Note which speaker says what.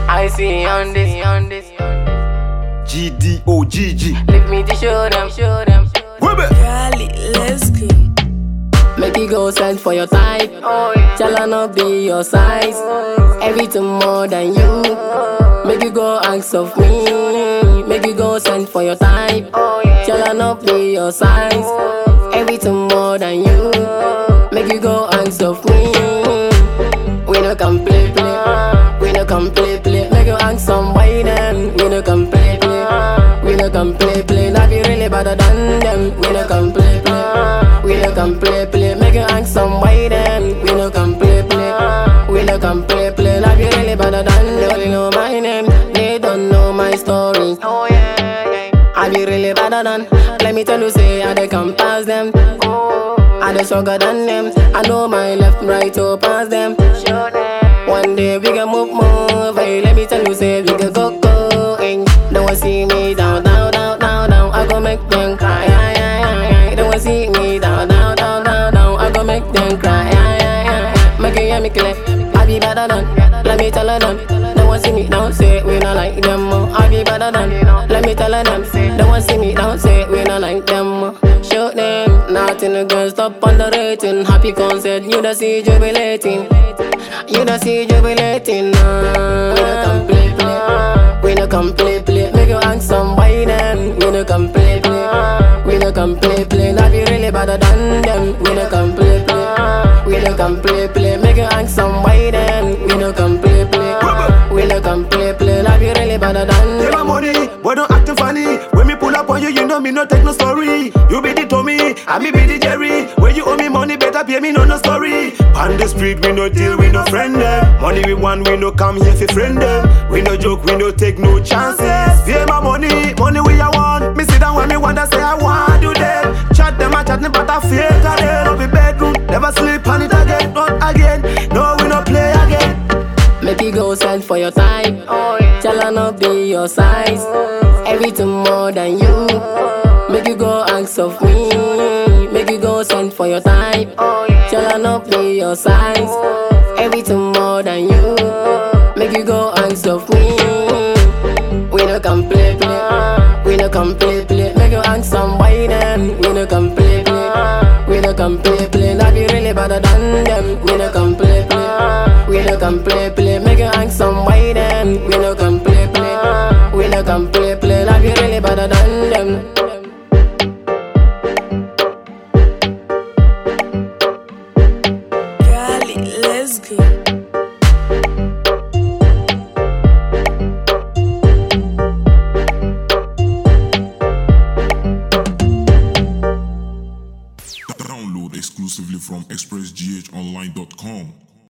Speaker 1: I see on this, on this.
Speaker 2: GDOGG.
Speaker 1: Leave me to show them, show them.
Speaker 2: Whip it.
Speaker 3: Cali, let's go.
Speaker 1: Make you go send for your type. Oh, yeah. Shall I not be your size? Everything more than you. Make you go ask of me. Make you go send for your type. Oh, yeah. Shall I not be your size? Everything more than you. Make you go ask of me. We no come play play. We no come play play. Make you ask some why then. We no come play play. We no come play play. Not be really better than them. We no come play play. We no come play play. Make you ask some why then. We no come play play. We no come play play. Not be really better than them. They only know my name. They don't know my story. Oh yeah, yeah. I be really better than. Let me tell you, say I they come past them. I dey stronger than them. I know my left, right, to pass them. One day we can move, move. Hey, let me tell you, say we can go, go. Hey, don't want see me down, down, down, down, down. I go make them cry. Ay, ay, ay, ay. Don't want see me down, down, down, down, down. I go make them cry. Ay, ay, ay, ay. Make you hear me clear. I be better than. Let me tell her them. Don't want see me down, say we not like them. oh. I be better than. Let me tell her them. Don't want see me down, say we not like them. oh. Show them nothing against stop on the rating. Happy concert, you don't see jubilating. You don't see jubilating. Nah. We no come play play. We no come play play. Make you ask some why then. We no come play play. We no come play play. Not be really better than them. We no come play play. We no come play play. Make you ask some why then. We no come play play. We no come play play. Not be really better than
Speaker 2: Take my
Speaker 1: them.
Speaker 2: money, boy don't acting funny. When me pull up on you, you know me no take no story. You be the Tommy, I me be the Jerry. When you owe me money, better pay me no no story. On the street, we no deal, we no friend them. Money we want, we no come here for friend them. We no joke, we no take no chances. Pay my money, money we I want. Me sit down when me wonder say I want do them. Chat them, I chat me, but I fake again. Up in bedroom, never sleep on it again, not again. No, we no play again.
Speaker 1: Make you go send for your type. Oh, yeah. Shall I not be your size? Everything more than you. Make you go ask of me. Make you go send for your type. Oh, yeah. Shall I not be your size? Everything more than you. Make you go ask of me. We no come play play. We no come play play. Make you ask some why then. We no come play play. We no come play play. Not be really better than them. We no come play play. We no come play play. Make you ask some why then. We no come play play. We no come play play. Not be really better than them.
Speaker 3: Cali, let's go.
Speaker 4: Download exclusively from expressghonline.com.